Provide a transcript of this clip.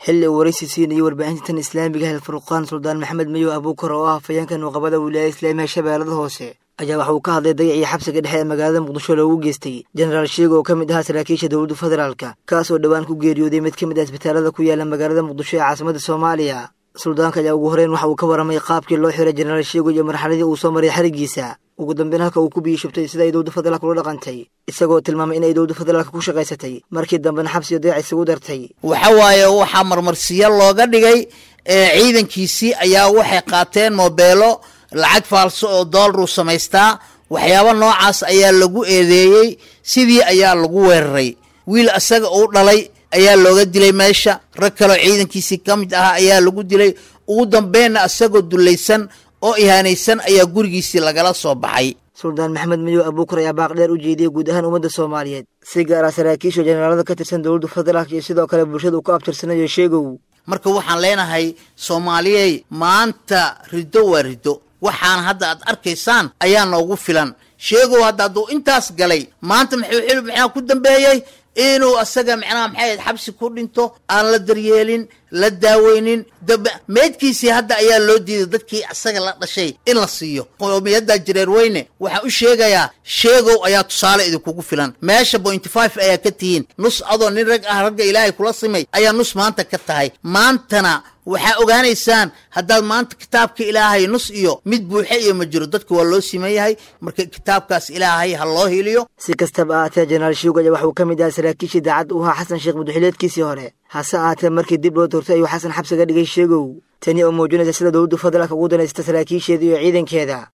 xilli uu waraysi siinayay warbaahinta tan islaamiga hel furqaan suldaan maxamed mayow abuukar oo ah hafayeenka nuuqabada wilaayada islaamiga shabeellada hoose ayaa waxa uu ka hadlay dayacii xabsiga dhexe ee magaalada muqdisho loogu geystay jenaraal sheego oo ka mid ahaa saraakiisha dowladda federaalka kaas oo dhowaan ku geeriyooday mid ka mid ah isbitaalada ku yaala magaalada muqdisho ee caasimada soomaaliya suldaanka ayaa ugu horeyn waxa uu ka warramay qaabkii loo xiray jenaraal sheego iyo marxaladii uu soo maray xarigiisa ugu dambeyn halka uu ku biyishubtay sida ay dowladda federaalka ula dhaqantay isagoo tilmaamay in ay dowladda federaalka ku shaqaysatay markii dambena xabsiyo dayac isugu dartay waxa waaye waxaa marmarsiyo looga dhigay ciidankiisii ayaa waxay qaateen moobeelo lacag faalso oo doolaruu samaystaa waxyaabo noocaas ayaa lagu eedeeyey sidii ayaa lagu weeraray wiil asaga uu dhalay ayaa looga dilay meesha rag kaloo ciidankiisii ka mid ahaa ayaa lagu dilay ugu dambeynna isagoo dulaysan oo ihaanaysan ayaa gurigiisii lagala soo baxay suldaan maxamed madow abuukar ayaa baaqdheer u jeediyey guud ahaan ummadda soomaaliyeed si gaar ah saraakiisha jenaraalada ka tirsan dowladda federaalka iyo sidoo kale bulshada uu ka abtirsanayo sheegow marka waxaan leenahay soomaaliyey maanta riddo waa riddo waxaan hadda aad arkaysaan ayaa noogu filan sheegow hadda hadduu intaas galay maanta maxuu xilib maxaa ku dambeeyey inuu asaga macnaha maxay ahayd xabsi ku dhinto aan la daryeelin la daaweynin meydkiisii hadda ayaa loo diiday dadkii asaga la dhashay in la siiyo qowmiyadda jireer weyne waxaan u sheegayaa sheegow ayaa tusaale idinkugu filan meesha pointy five ayaa ka tihiin nus adoo nin rag ah ragga ilaahay kula simay ayaa nus maanta ka tahay maantana waxaa ogaanaysaan haddaad maanta kitaabka ilaahay nus iyo mid buuxe iyo ma jiro dadka waa loo siman yahay marka kitaabkaas ilaahay ha loo hiliyo si kastaba ahaatee jenaraal sheego ayaa waxuu ka mid ahaa saraakiishii daacad u ahaa xasan sheekh muduxileedkiisii hore hase ahaatee markii dib loo doortay ayuu xasan xabsiga dhigay sheegow tani oo muujinaysa sida dowladdu federaalka ugu danaysata saraakiisheeda iyo ciidankeeda